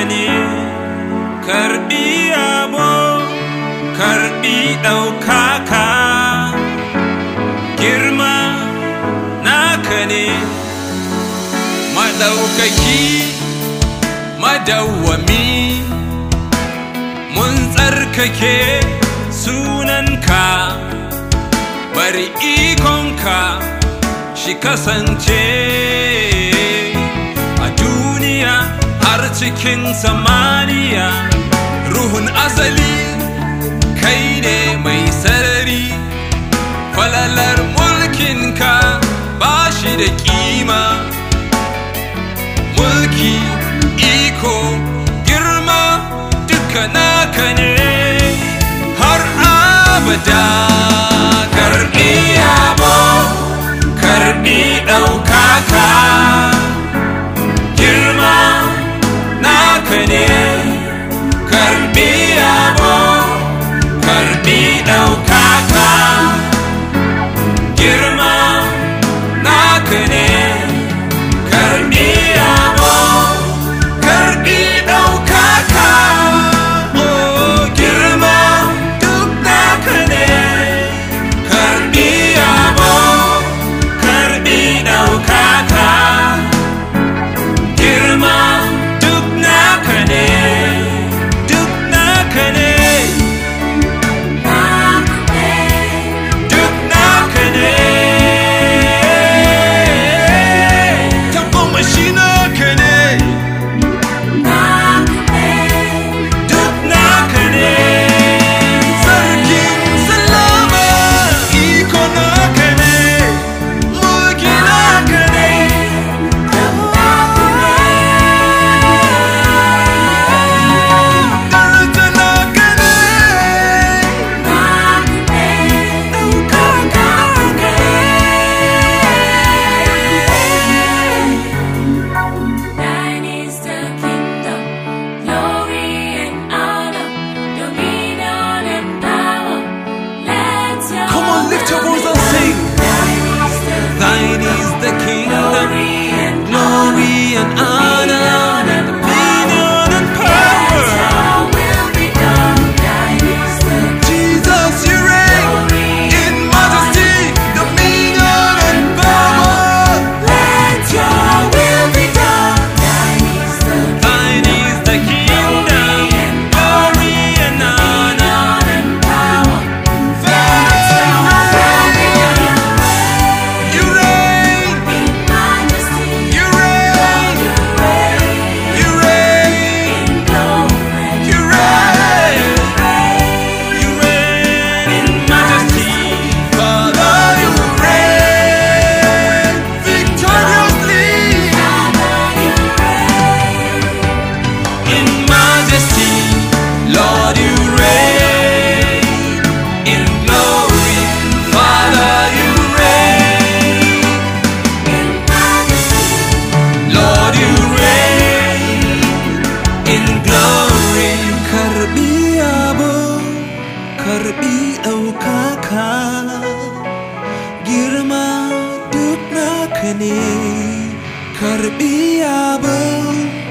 ne karbi yabo karbi ɗaukaka girma naka ne maɗaukaki madawwami mun tsarkake sunanka bari ikonka shi kasance a duniya har cikin samaniya ruhun asali kai ne mai sarari falalar mulkinka ba shi da kima mulki iko girma duka naka ne har abada karbi yabo karbi ɗaukaka girma naka ne karbi yabo karbi ɗaukaka girma naka ne karbi yabo karbi ɗaukaka oh girma duk naka ne karbi yabo karbi ɗaukaka girma duk naka ne duk naka ne duk naka ne tabbamashi naka ne duk naka ne sarkin salama iko naka ne mulki naka ne daraja naka ne ɗaukaka naka Thine is the kingdom, glory and honor, dominion and power. Let your Come on, lift your voice and sing. Thine is Thine is the the kingdom, glory and glory and honor, dominion and power. Your will be done. Thine is the Jesus, you reign in majesty, dominion and power. Let your will be done. Thine is the Thine is the kingdom, glory and honor. and power. Father, you reign, In majesty, you reign, you reign you reign, in glory. you reign. You reign in majesty, Father. You reign victoriously in majesty, Lord. You reign in glory, Father. You reign, Lord. You reign in glory. Karbi yabo, karbi ɗaukaka, girma duk naka ne. Karbi yabo,